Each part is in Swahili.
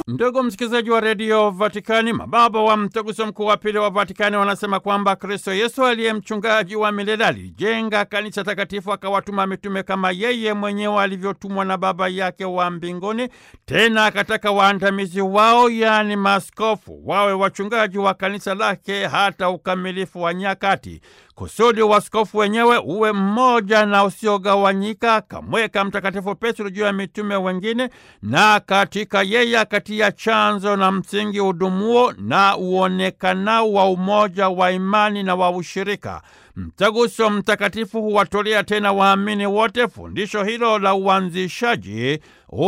Ndugu msikilizaji wa redio Vatikani, mababa wa mtaguso mkuu wa pili wa Vatikani wanasema kwamba Kristo Yesu aliye mchungaji wa milele alijenga kanisa takatifu, akawatuma mitume kama yeye mwenyewe alivyotumwa na Baba yake wa mbinguni. Tena akataka waandamizi wao, yaani maaskofu, wawe wachungaji wa kanisa lake hata ukamilifu wa nyakati kusudi waskofu wenyewe uwe mmoja na usiogawanyika. Akamweka Mtakatifu Petro juu ya mitume wengine, na katika yeye akatia chanzo na msingi udumuo na uonekanao wa umoja wa imani na wa ushirika. Mtaguso Mtakatifu huwatolea tena waamini wote fundisho hilo la uanzishaji,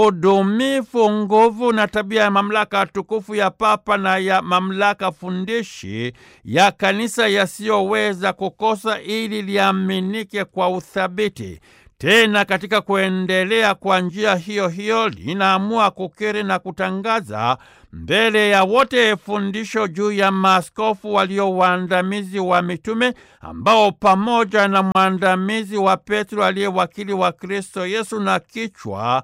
udumifu, nguvu na tabia ya mamlaka tukufu ya Papa na ya mamlaka fundishi ya Kanisa yasiyoweza kukosa ili liaminike kwa uthabiti. Tena katika kuendelea kwa njia hiyo hiyo linaamua kukiri na kutangaza mbele ya wote fundisho juu ya maaskofu walio waandamizi wa mitume ambao pamoja na mwandamizi wa Petro aliye wakili wa Kristo Yesu na kichwa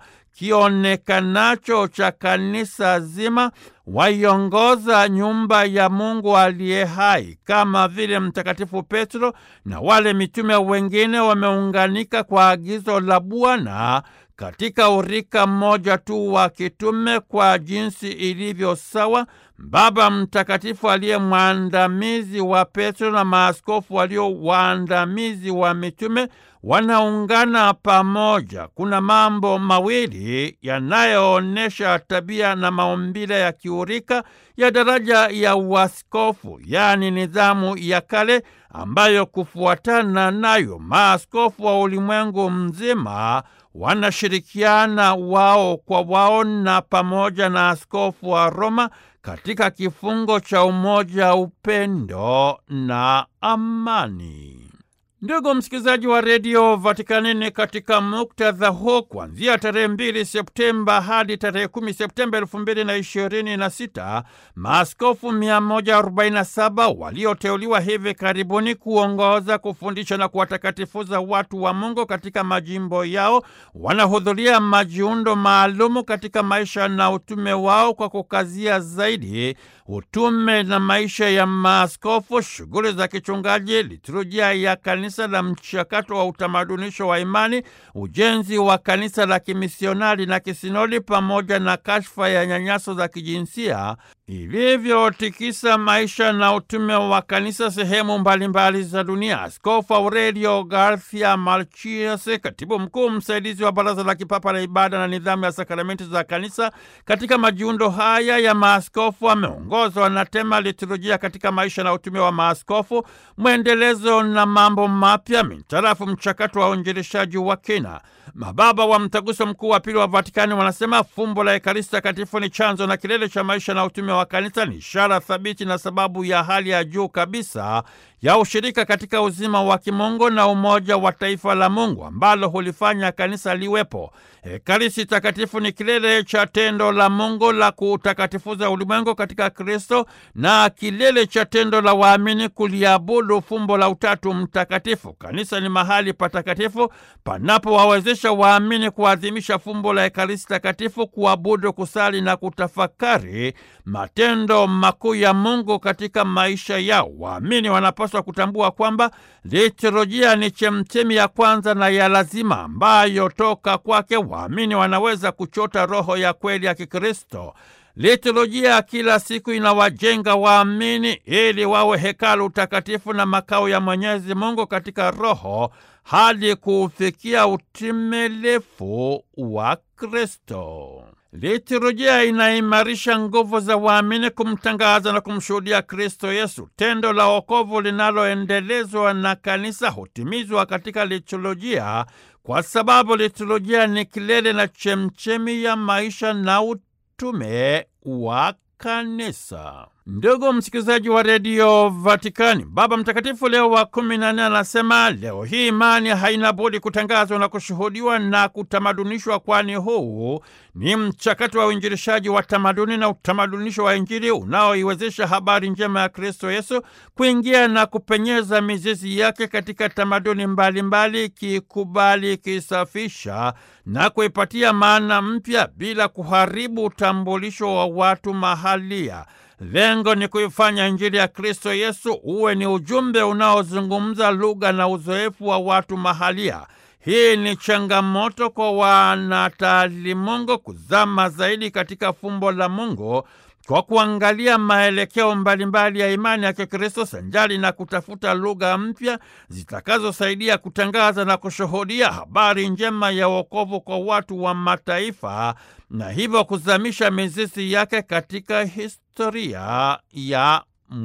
kionekanacho cha kanisa zima waiongoza nyumba ya Mungu aliye hai. Kama vile Mtakatifu Petro na wale mitume wengine wameunganika kwa agizo la Bwana katika urika mmoja tu wa kitume kwa jinsi ilivyo sawa, Baba Mtakatifu aliye mwandamizi wa Petro na maaskofu walio waandamizi wa mitume wanaungana pamoja. Kuna mambo mawili yanayoonyesha tabia na maumbile ya kiurika ya daraja ya uaskofu, yaani nidhamu ya kale ambayo kufuatana nayo maaskofu wa ulimwengu mzima wanashirikiana wao kwa wao na pamoja na askofu wa Roma katika kifungo cha umoja, upendo na amani. Ndugu msikilizaji wa redio Vatikanini, katika muktadha huu, kuanzia tarehe mbili Septemba hadi tarehe kumi Septemba elfu mbili na ishirini na sita maaskofu 147 walioteuliwa hivi karibuni kuongoza, kufundisha na kuwatakatifuza watu wa Mungu katika majimbo yao wanahudhuria majiundo maalumu katika maisha na utume wao kwa kukazia zaidi utume na maisha ya maaskofu, shughuli za kichungaji, liturujia ya kanisa la mchakato wa utamadunisho wa imani, ujenzi wa kanisa la kimisionari na kisinodi, pamoja na kashfa ya nyanyaso za kijinsia ilivyotikisa maisha na utume wa kanisa sehemu mbalimbali za dunia. Askofu Aurelio Garcia Marchies, katibu mkuu msaidizi wa Baraza la Kipapa la Ibada na Nidhamu ya Sakramenti za Kanisa, katika majiundo haya ya maaskofu ameongozwa na tema liturujia katika maisha na utume wa maaskofu, mwendelezo na mambo mapya mitarafu mchakato wa uinjilishaji wa kina. Mababa wa Mtaguso Mkuu wa Pili wa Vatikani wanasema fumbo la Ekaristi Takatifu ni chanzo na kilele cha maisha na utume wa kanisa, ni ishara thabiti na sababu ya hali ya juu kabisa ya ushirika katika uzima wa kimungu na umoja wa taifa la Mungu ambalo hulifanya kanisa liwepo. Ekaristi Takatifu ni kilele cha tendo la Mungu la kuutakatifuza ulimwengu katika Kristo na kilele cha tendo la waamini kuliabudu fumbo la Utatu Mtakatifu. Kanisa ni mahali patakatifu panapowawezesha waamini kuadhimisha fumbo la Ekaristi Takatifu, kuabudu, kusali na kutafakari matendo makuu ya Mungu katika maisha yao. Waamini wanapaswa kutambua kwamba liturujia ni chemchemi ya kwanza na ya lazima ambayo toka kwake waamini wanaweza kuchota roho ya kweli ya Kikristo. Liturujia kila siku inawajenga waamini ili wawe hekalu takatifu na makao ya Mwenyezi Mungu katika roho hadi kuufikia utimilifu wa Kristo. Liturujia inaimarisha nguvu za waamini kumtangaza na kumshuhudia Kristo Yesu. Tendo la wokovu linaloendelezwa na kanisa hutimizwa katika liturujia, kwa sababu liturujia ni kilele na chemchemi ya maisha na utume wa kanisa. Ndugu msikilizaji wa redio Vatikani, Baba Mtakatifu Leo wa kumi na nne anasema leo hii imani haina budi kutangazwa na kushuhudiwa na kutamadunishwa, kwani huu ni mchakato wa uinjilishaji wa tamaduni na utamadunisho wa Injili unaoiwezesha habari njema ya Kristo Yesu kuingia na kupenyeza mizizi yake katika tamaduni mbalimbali, ikikubali, ikisafisha na kuipatia maana mpya bila kuharibu utambulisho wa watu mahalia. Lengo ni kuifanya Injili ya Kristo Yesu uwe ni ujumbe unaozungumza lugha na uzoefu wa watu mahalia. Hii ni changamoto kwa wanataalimungu kuzama zaidi katika fumbo la Mungu kwa kuangalia maelekeo mbalimbali ya imani ya Kikristo sanjali na kutafuta lugha mpya zitakazosaidia kutangaza na kushuhudia habari njema ya wokovu kwa watu wa mataifa na hivyo kuzamisha mizizi yake katika historia ya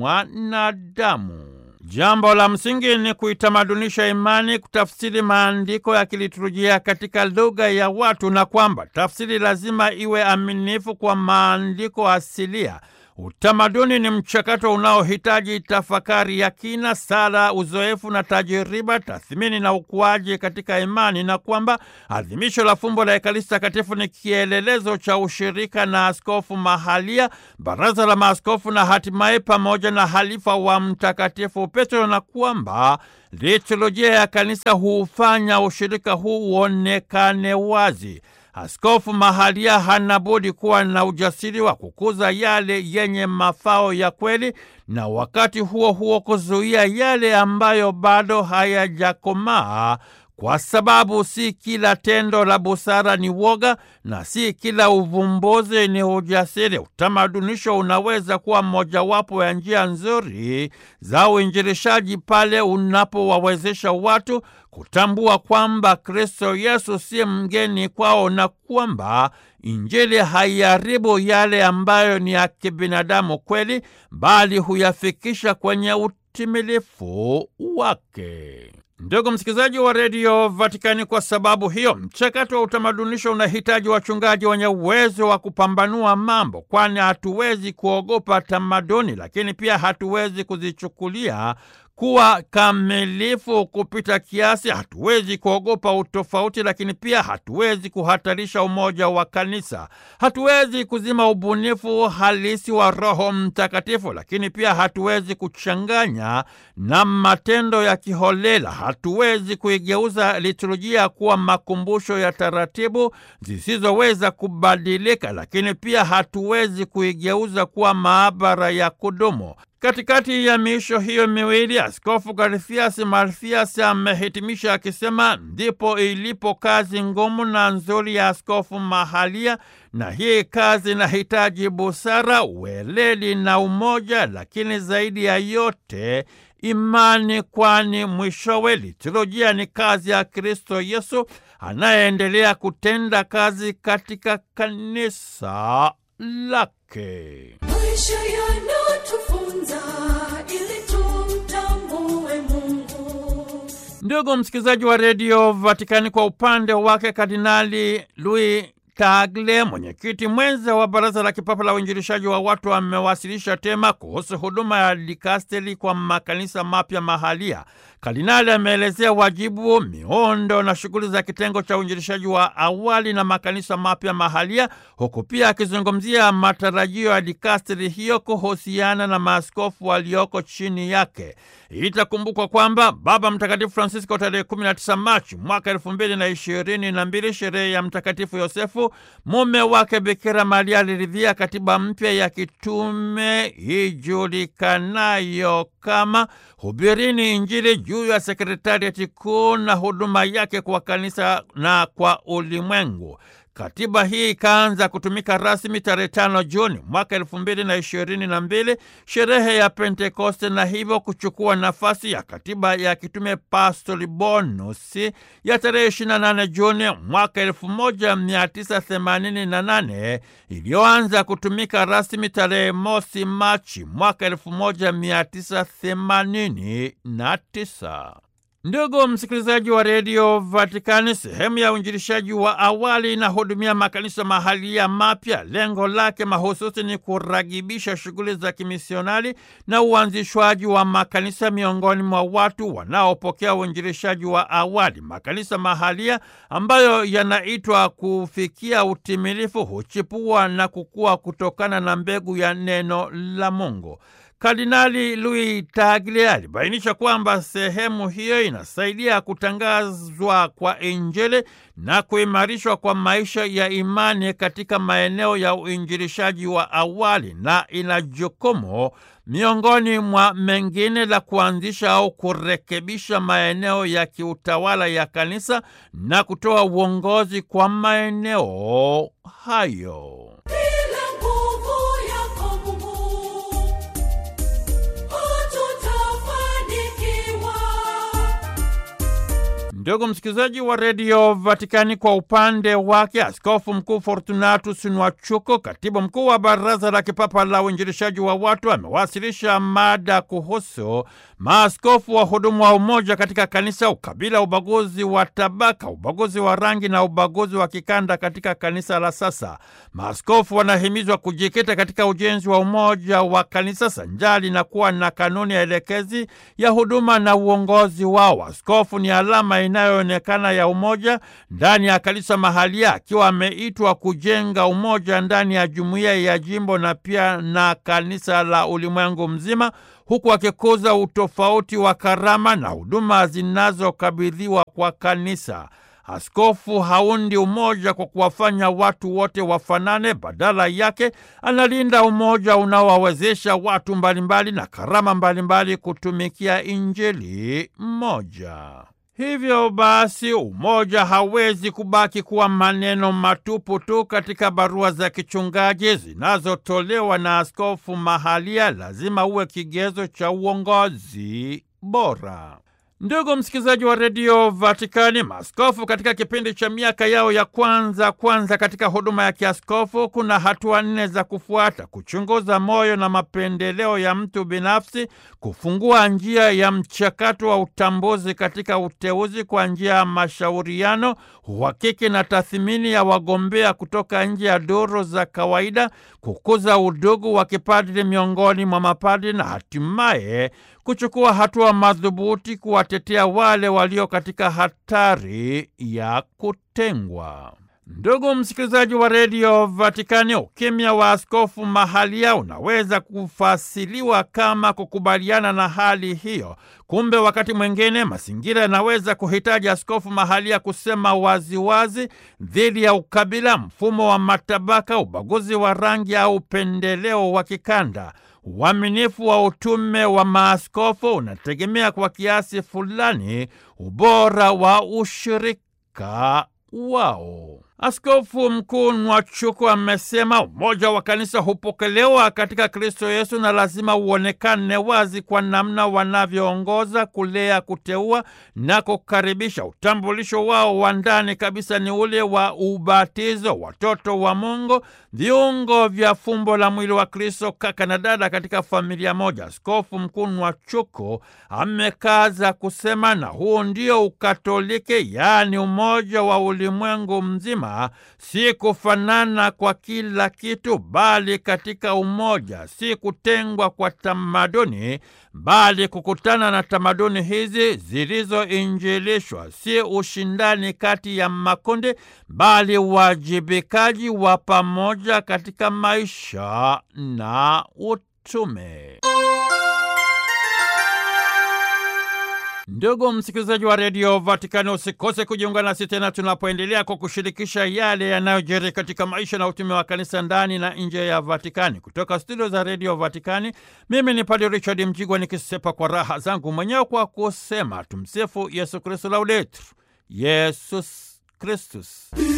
mwanadamu. Jambo la msingi ni kuitamadunisha imani, kutafsiri maandiko ya kiliturujia katika lugha ya watu, na kwamba tafsiri lazima iwe aminifu kwa maandiko asilia. Utamaduni ni mchakato unaohitaji tafakari ya kina, sala, uzoefu na tajiriba, tathmini na ukuaji katika imani, na kwamba adhimisho la fumbo la Ekaristi Takatifu ni kielelezo cha ushirika na askofu mahalia, baraza la maaskofu na hatimaye pamoja na halifa wa Mtakatifu Petro, na kwamba liturujia ya kanisa huufanya ushirika huu uonekane wazi. Askofu mahalia hana budi kuwa na ujasiri wa kukuza yale yenye mafao ya kweli na wakati huo huo kuzuia yale ambayo bado hayajakomaa, kwa sababu si kila tendo la busara ni woga na si kila uvumbuzi ni ujasiri. Utamadunisho unaweza kuwa mojawapo ya njia nzuri za uinjilishaji pale unapowawezesha watu kutambua kwamba Kristo Yesu si mgeni kwao na kwamba Injili haiharibu yale ambayo ni ya kibinadamu kweli, bali huyafikisha kwenye utimilifu wake. Ndugu msikilizaji wa redio Vatikani, kwa sababu hiyo mchakato wa utamadunisho unahitaji wachungaji wenye uwezo wa kupambanua mambo, kwani hatuwezi kuogopa tamaduni, lakini pia hatuwezi kuzichukulia kuwa kamilifu kupita kiasi. Hatuwezi kuogopa utofauti, lakini pia hatuwezi kuhatarisha umoja wa kanisa. Hatuwezi kuzima ubunifu halisi wa Roho Mtakatifu, lakini pia hatuwezi kuchanganya na matendo ya kiholela. Hatuwezi kuigeuza liturujia kuwa makumbusho ya taratibu zisizoweza kubadilika, lakini pia hatuwezi kuigeuza kuwa maabara ya kudumu. Katikati ya miisho hiyo miwili, Askofu Garfias Marfias amehitimisha akisema, ndipo ilipo kazi ngumu na nzuri ya askofu mahalia, na hii kazi inahitaji busara, weledi na umoja, lakini zaidi ya yote imani, kwani mwishowe liturujia ni kazi ya Kristo Yesu anayeendelea kutenda kazi katika kanisa lake. Maisha yanatufunza ili tumtambue Mungu. Ndugu msikilizaji wa redio Vatikani, kwa upande wake Kardinali Louis Tagle, mwenyekiti mwenza wa Baraza la Kipapa la Uinjilishaji wa Watu, amewasilisha tema kuhusu huduma ya dikasteri kwa makanisa mapya mahalia. Kardinali ameelezea wajibu, miundo na shughuli za kitengo cha uinjilishaji wa awali na makanisa mapya mahalia, huku pia akizungumzia matarajio ya dikasteri hiyo kuhusiana na maaskofu walioko chini yake. Itakumbukwa kwamba Baba Mtakatifu Francisco tarehe 19 Machi mwaka elfu mbili na ishirini na mbili, sherehe ya Mtakatifu Yosefu mume wake Bikira Maria aliridhia katiba mpya ya kitume ijulikanayo kama Hubirini Injili juu ya sekretariati kuu na huduma yake kwa kanisa na kwa ulimwengu. Katiba hii ikaanza kutumika rasmi tarehe tano Juni mwaka elfu mbili na ishirini na mbili, sherehe ya Pentekoste, na hivyo kuchukua nafasi ya katiba ya kitume Pastori Bonus ya tarehe 28 Juni mwaka 1988 iliyoanza kutumika rasmi tarehe mosi Machi mwaka 1989. Ndugu msikilizaji wa redio Vatikani, sehemu ya uinjilishaji wa awali inahudumia makanisa mahalia mapya. Lengo lake mahususi ni kuragibisha shughuli za kimisionari na uanzishwaji wa makanisa miongoni mwa watu wanaopokea uinjilishaji wa awali. Makanisa mahalia ambayo yanaitwa kufikia utimilifu huchipua na kukua kutokana na mbegu ya neno la Mungu. Kardinali Louis Tagle alibainisha kwamba sehemu hiyo inasaidia kutangazwa kwa Injili na kuimarishwa kwa maisha ya imani katika maeneo ya uinjilishaji wa awali na ina jukumu miongoni mwa mengine la kuanzisha au kurekebisha maeneo ya kiutawala ya kanisa na kutoa uongozi kwa maeneo hayo. Bila nguvu yako Mungu, hatutafanikiwa. Ndugu msikilizaji wa redio Vatikani, kwa upande wake Askofu Mkuu Fortunatus Nwachuko, katibu mkuu wa Baraza la Kipapa la Uinjilishaji wa Watu, amewasilisha mada kuhusu maaskofu wa hudumu wa umoja katika kanisa, ukabila, ubaguzi wa tabaka, ubaguzi wa rangi na ubaguzi wa kikanda katika kanisa la sasa. Maaskofu wanahimizwa kujikita katika ujenzi wa umoja wa kanisa sanjali na kuwa na kanuni ya elekezi ya huduma na uongozi wao. Askofu ni alama inayoonekana ya umoja ndani ya kanisa mahalia, akiwa ameitwa kujenga umoja ndani ya jumuiya ya jimbo na pia na kanisa la ulimwengu mzima, huku akikuza utofauti wa karama na huduma zinazokabidhiwa kwa kanisa. Askofu haundi umoja kwa kuwafanya watu wote wafanane. Badala yake, analinda umoja unaowawezesha watu mbalimbali na karama mbalimbali kutumikia Injili moja. Hivyo basi umoja hawezi kubaki kuwa maneno matupu tu katika barua za kichungaji zinazotolewa na askofu mahalia. Lazima uwe kigezo cha uongozi bora. Ndugu msikilizaji wa redio Vatikani, maaskofu katika kipindi cha miaka yao ya kwanza kwanza katika huduma ya kiaskofu, kuna hatua nne za kufuata: kuchunguza moyo na mapendeleo ya mtu binafsi, kufungua njia ya mchakato wa utambuzi katika uteuzi kwa njia ya mashauriano, uhakiki na tathmini ya wagombea kutoka nje ya duru za kawaida, kukuza udugu wa kipadri miongoni mwa mapadri na hatimaye kuchukua hatua madhubuti kuwatetea wale walio katika hatari ya kutengwa. Ndugu msikilizaji wa redio Vatikani, ukimya wa askofu mahalia unaweza kufasiliwa kama kukubaliana na hali hiyo. Kumbe wakati mwingine mazingira yanaweza kuhitaji askofu mahalia kusema waziwazi dhidi ya ukabila, mfumo wa matabaka, ubaguzi wa rangi au upendeleo wa kikanda. Uaminifu wa utume wa maaskofu unategemea kwa kiasi fulani ubora wa ushirika wao. Askofu Mkuu Nwachuku amesema umoja wa kanisa hupokelewa katika Kristo Yesu na lazima uonekane wazi kwa namna wanavyoongoza, kulea, kuteua na kukaribisha. Utambulisho wao wa ndani kabisa ni ule wa ubatizo, watoto wa Mungu, viungo vya fumbo la mwili wa Kristo, kaka na dada katika familia moja. Askofu Mkuu Nwachuku amekaza kusema, na huu ndio Ukatoliki, yaani umoja wa ulimwengu mzima si kufanana kwa kila kitu, bali katika umoja, si kutengwa kwa tamaduni, bali kukutana na tamaduni hizi zilizoinjilishwa, si ushindani kati ya makundi, bali uwajibikaji wa pamoja katika maisha na utume. Ndugu msikilizaji wa redio Vatikani, usikose kujiunga nasi tena tunapoendelea kwa kushirikisha yale yanayojiri katika maisha na utume wa kanisa ndani na nje ya Vatikani. Kutoka studio za redio Vatikani, mimi ni Padre Richard Mjigwa nikisepa kwa raha zangu mwenyewe kwa kusema tumsifu Yesu Kristu, laudetur Yesus Kristus.